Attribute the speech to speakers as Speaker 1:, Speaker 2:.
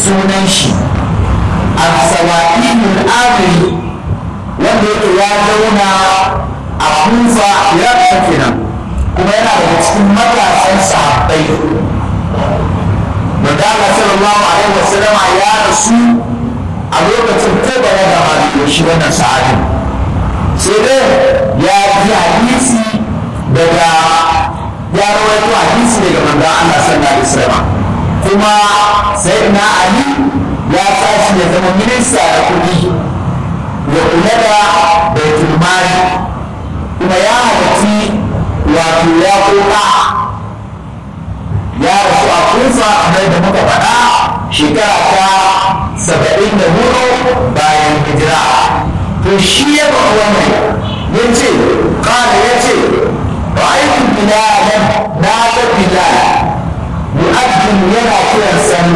Speaker 1: sunan shi al-sawa'in al-amiri wanda yake ya zauna a kufa ya kenan kuma yana daga cikin matasan sahabbai Manzala sallallahu alaihi wasallam ya rasu a lokacin kada ya gama da shi wannan sahabin sai dai ya ji hadisi daga ya rawaito hadisi daga manzon Allah sallallahu alaihi wasallam kuma sai na Ali ya tashi ya zama minista da kuɗi ya kula da baitul mali kuma ya halarci wato ya koka ya rasu a kufa kamar da muka faɗa shekara ta saba'in da hudu bayan hijira to shi ya ba wannan ya ce ƙara ya ce ra'aytu bilalan na ga bilal mu'addin yana kiran sallah